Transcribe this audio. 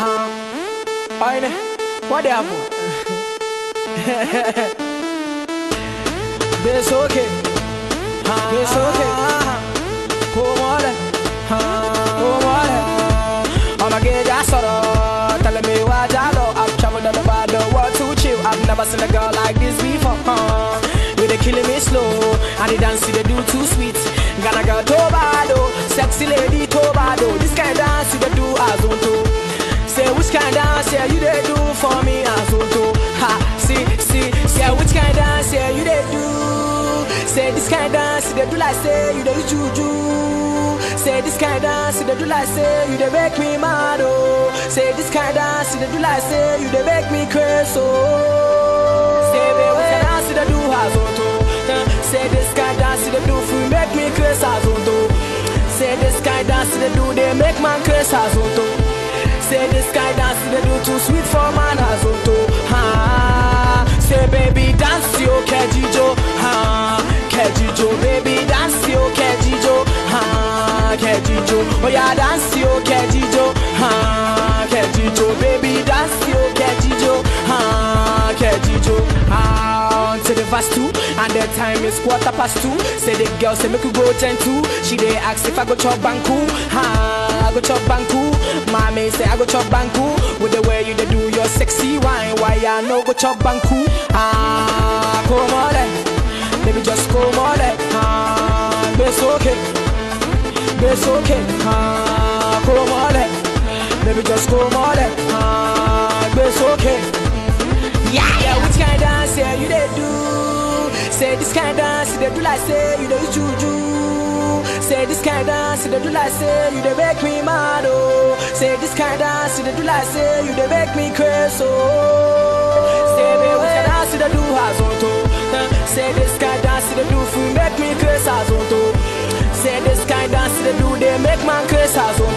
Huh? Oine, what the apple? It's okay. It's okay. Come on, come on. I'ma get that sorrow. Telling me what I know. I've traveled all over the world to chill. I've never seen a girl like this before. Huh? You they killing me slow, and the dance you they do too sweet. Gonna girl Tobado, sexy lady Tobado. This kind of dance you they do as on to. Say which kind of dance yeah you they do for me as on to. Ha, see, see, say which kind of dance yeah you they do. Say this kind of dance you they do like say you they use juju. Say this kind of dance you they do like say you they make me mad oh. Say this kind of dance you they do like say you they make me crazy oh. Say baby which kind of dance you they do as on to. Uh, Say this kind of dance you they do for make me crazy as on to. Say this kind of dance you they do they make man crazy as on to. Say this guy dance they do too sweet for man as to ha. Say baby dance yo kejijo ha kejijo baby dance yo kejijo ha kejijo oh yeah dance yo kejijo ha kejijo baby dance yo kejijo ha kejijo ah to the verse two and the time is quarter past two. Say the girl say make you go ten two. She dey ask if I go chop banku ha I go chop banku. Mommy say I go chop banku with the way you dey do your sexy wine. Why I no go chop banku? Ah, come on, then. baby, just come on, then. ah, it's okay, it's okay. Ah, come on, then. baby, just come on, then. ah, it's okay. Yeah, yeah, which kind of dance yeah you dey do? Say this kind of dance you dey do like say you dey use juju. Say this kind of dance you dey do like say you dey make me mad oh. Say this kind of dance you dey do like say you dey make me crazy oh. Say baby which kind of dance you dey do as on to? Uh, Say this kind of dance you dey do for make me crazy as on to. Say this kind of dance you dey do they make man crazy as on